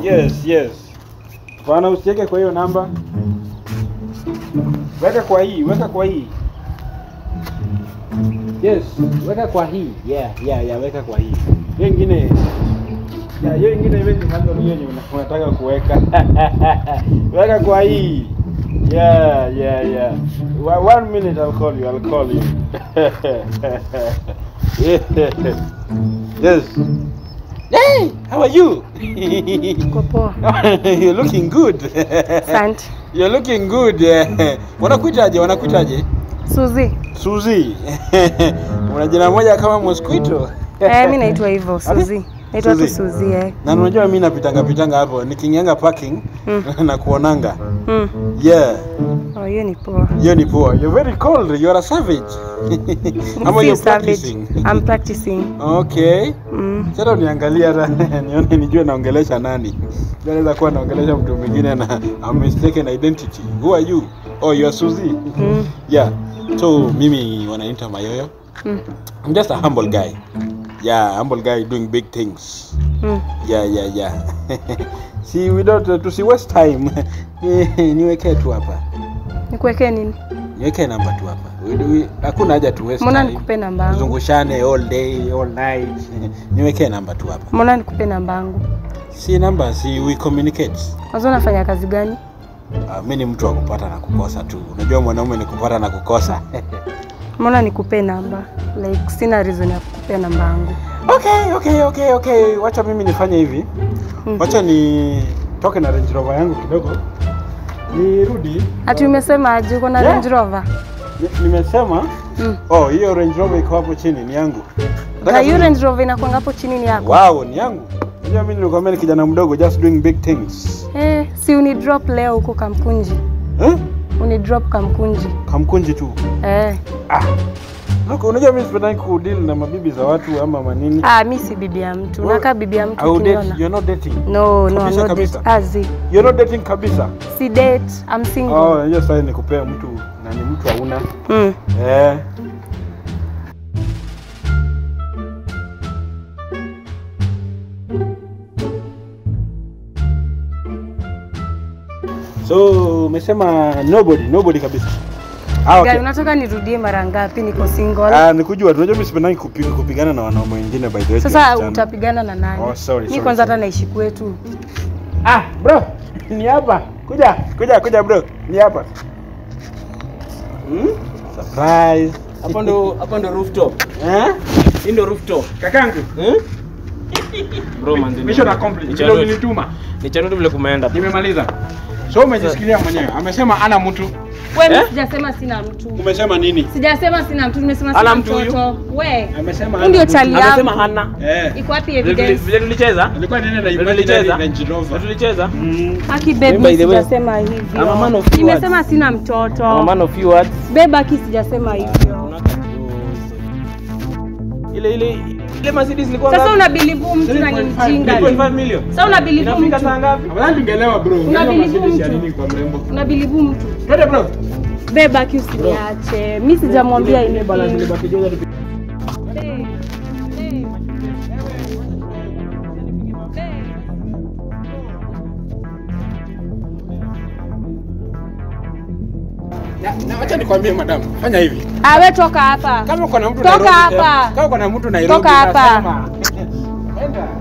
Yes, yes. Bwana usiweke kwa hiyo namba. Weka kwa hii, weka kwa hii. Yes, weka kwa hii. Yeah, yeah, yeah, weka kwa hii. Hiyo ingine ya hiyo ingine iwezi handle hiyo yenye una- unataka kuweka. weka kwa hii. Yeah, yeah, yeah. Wa- One minute I'll call you. I'll call you. yeah. Yes. Hey, how are you? Uko poa. You're looking good. Asante. You're looking good. eh. Wanakuitaje? Wanakuitaje? Suzi. Suzi. Una jina moja kama mosquito. Eh, mimi naitwa hivyo Suzi. Naitwa tu Suzi. Suzi eh. Na unajua mimi napitanga pitanga hapo nikingenga parking Mm. na kuonanga. Mm. Yeah, Oh, hiyo ni poa. hiyo ni poa. You're very cold. You're a savage. Ama Si you're savage. practicing. I'm practicing. Okay. Mm. Sasa uniangalia hata nione nijue naongelesha nani. Naweza kuwa naongelesha mtu mwingine na a mistaken identity. Who are you? Oh, you are Suzy. Mm. Yeah. So mimi wananiita Mayoyo. Mm. I'm just a humble guy. Yeah, humble guy doing big things. Mm. Yeah, yeah, yeah. See, we don't uh, tusi waste time. Niwekee tu hapa. Nikuwekee nini? Niwekee namba tu hapa. We- we- Hakuna haja tu waste Mbona time. nikupe namba yangu? Tuzungushane all day, all night. Niwekee namba tu hapa. Mbona nikupe namba yangu? Si namba, si we communicate. Kwanza unafanya kazi gani? Uh, mi ni mtu wa kupata na kukosa tu. Unajua mwanaume ni kupata na kukosa. Mbona nikupe namba? Like sina reason ya kukupea namba yangu. okay, okay, okay, okay. Wacha mimi nifanye hivi. Mm. Wacha ni toke na Range Rover yangu kidogo. Nirudi. Ati umesema aje uko na Yeah. Range Rover? Ni- Nimesema Mm. oh, hiyo Range Rover iko hapo chini ni yangu. Na hiyo Range Rover inakuanga hapo chini ni yako. Wow, ni yangu. Unajua mimi nilikwambia ni kijana mdogo just doing big things. Eh, si uni drop leo huko Kamkunji. Eh? Uni drop Kamkunji. Kamkunji tu. Eh. Ah. Look, unajua mimi sipendangi kudeal na mabibi za watu ama manini. Ah, mi si bibi ya mtu. Wewe- Nakaa bibi ya mtu Au date, ukiniona. you're not dating. No, no, Kabisa, no kabisa. date. Azi. You're not dating kabisa. Si date, I'm single. Oh, unajua sasa ni kupea mtu na ni mtu hauna. Mm. Eh. So umesema nobody, nobody kabisa. Ah, Guy, okay. unataka nirudie mara ngapi niko single? Ah, nikujua tu. Unajua mimi sipendangi kupi- kupigana na wanaume wengine by the way. Sasa tukiachana. utapigana na nani? Oh, sorry, Mi sorry, kwanza hata sorry. naishi kwetu. Ah, bro. Ni hapa. Kuja, kuja, kuja bro. Ni hapa. Hmm? Surprise. Hapo ndo hapo ndo rooftop. Eh? Hii ndo rooftop. Kakangu. Eh? Bro man. Mission accomplished. Ni Vile chanute. ulinituma. Ni chanute vile kumeenda. Nimemaliza. So umejisikilia mwenyewe. Amesema ana mtu. Wewe Eh? mi sijasema sina mtu. Umesema nini? Sijasema sina mtu, nimesema Ana sina mtu huyu? mtoto. We. Amesema Huyu ndio ana mtu. chali yangu. Amesema hana. Eh. Iko wapi Vile tuli- evidence? Vile tulicheza? Alikuwa nene na Vile imaginary tulicheza? Range Vile Rover. tulicheza? Mm. Aki babe, By mi the way, sijasema hivyo. I'm a man of few Nimesema sina mtoto. I'm a man of few words. Babe, aki sijasema hivyo. Ile ile ile Mercedes ilikuwa Sasa ngapi? unabilivu mtu na ni 3.5 mjinga. 3.5 million. Sasa unabilivu Inafika mtu. saa ngapi? Afadhali tungelewa bro. Unabilivu Mercedes ya mtu. nini kwa mrembo? Unabilivu mtu. Twende bro. Babe, aki usiniache. Mi sijamwambia Ile balance anything. ilibaki joza tu. Babe, babe. Na, na acha nikwambie madam, fanya hivi. Ah, we toka hapa. Kama uko na mtu Toka Nairobi, hapa. Kama uko na mtu Nairobi, Toka hapa. nasema. Enda.